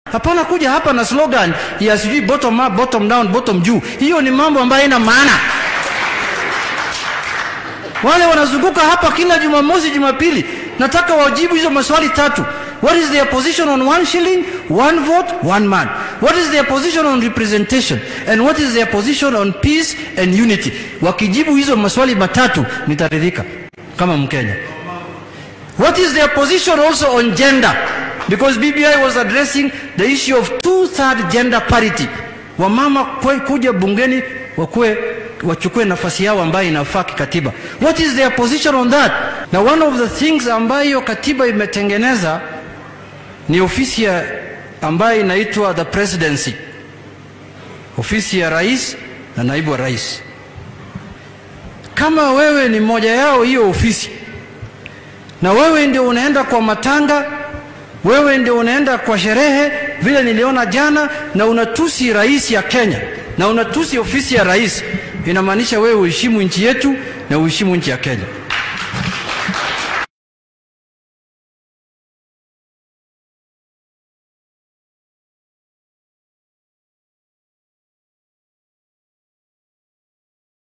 Hapana kuja hapa na slogan ya sijui bottom up, bottom down, bottom juu. Hiyo ni mambo ambayo haina maana. Wale wanazunguka hapa kila Jumamosi, Jumapili, nataka wajibu hizo maswali tatu. What is their position on one shilling, one vote, one man? What is their position on representation? And what is their position on peace and unity? Wakijibu hizo maswali matatu nitaridhika kama Mkenya. What is their position also on gender? Because BBI was addressing the issue of two-third gender parity. Wamama kwe- kuja bungeni wakue wachukue nafasi yao ambayo inafaa kikatiba. What is their position on that? Na one of the things ambayo katiba imetengeneza ni ofisi ya ambayo inaitwa the presidency, ofisi ya rais na naibu wa rais. Kama wewe ni moja yao hiyo ofisi, na wewe ndio unaenda kwa matanga, wewe ndio unaenda kwa sherehe, vile niliona jana, na unatusi rais ya Kenya na unatusi ofisi ya rais, inamaanisha wewe uheshimu nchi yetu na uheshimu nchi ya Kenya.